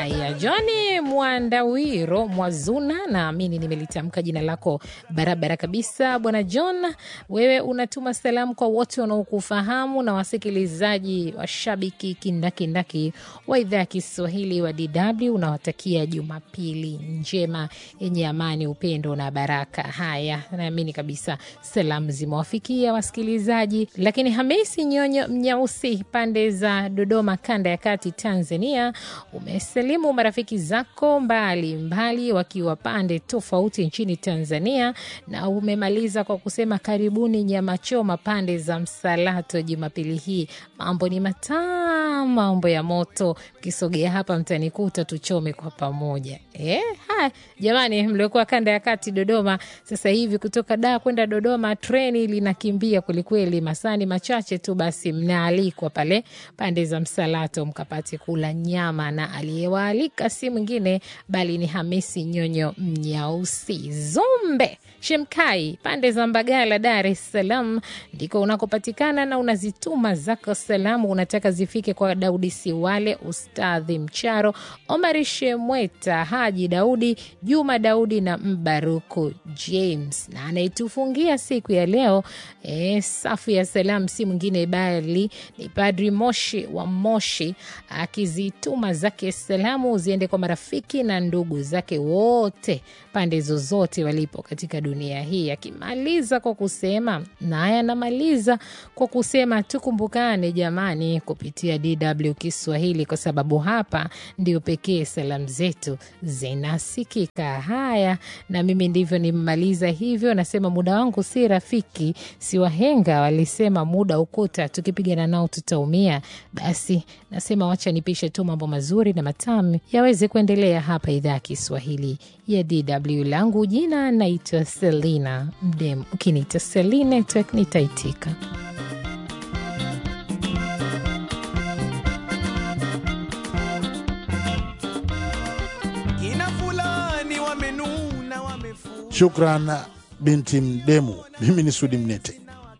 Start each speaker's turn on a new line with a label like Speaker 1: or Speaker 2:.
Speaker 1: Haya, Johni Mwandawiro Mwazuna, naamini nimelitamka jina lako barabara kabisa. Bwana John, wewe unatuma salamu kwa wote wanaokufahamu na wasikilizaji washabiki kindakindaki wa idhaa ya Kiswahili wa DW. Unawatakia Jumapili njema yenye amani, upendo na baraka. Haya, naamini kabisa salamu zimewafikia wasikilizaji. Lakini Hamisi Nyonyo Mnyausi, pande za Dodoma, kanda ya kati, Tanzania, umesalimu marafiki zako mbali mbali wakiwa pande tofauti nchini Tanzania, na umemaliza kwa kusema karibuni nyama choma pande za Msalato Jumapili hii. Mambo ni matamu, mambo ya moto. Mkisogea hapa mtanikuta tuchome kwa pamoja. Eh, haya jamani, mliokuwa kanda ya kati Dodoma, sasa hivi kutoka Dar kwenda Dodoma treni linakimbia kwelikweli, masani machache tu, basi mnaalikwa pale pande za Msalato mkapate kula nyama, na aliyewaalika si mwingine bali ni Hamisi Nyonyo Mnyausi Zumbe Shemkai, pande za Mbagala, Dar es Salaam ndiko unakopatikana na unazituma zako salamu, unataka zifike kwa Daudi Siwale, Ustadhi Mcharo, Omari Shemweta, Haji Daudi, Juma Daudi na Mbaruku James, na anayetufungia siku ya leo e, safu ya salamu si mwingine bali ni Padri Moshi wa Moshi, akizituma zake salamu ziende kwa marafiki na ndugu zake wote pande zozote walipo katika dunia hii, akimaliza kwa kusema naye anamaliza kwa kusema tukumbukane jamani, kupitia DW Kiswahili, kwa sababu hapa ndio pekee salamu zetu zinasikika. Haya, na mimi ndivyo nimemaliza hivyo. Nasema muda wangu si rafiki, si wahenga walisema muda ukuta, tukipigana nao tutaumia. Basi nasema wacha nipishe tu mambo mazuri na matamu yaweze kuendelea hapa idhaa ya Kiswahili ya DW. Langu jina naitwa Selina Mdem, ukiniita Selina nitaitika.
Speaker 2: Kina fulani wamenuna wamefu
Speaker 3: Shukran binti Mdemu. Mimi ni Sudi Mnete.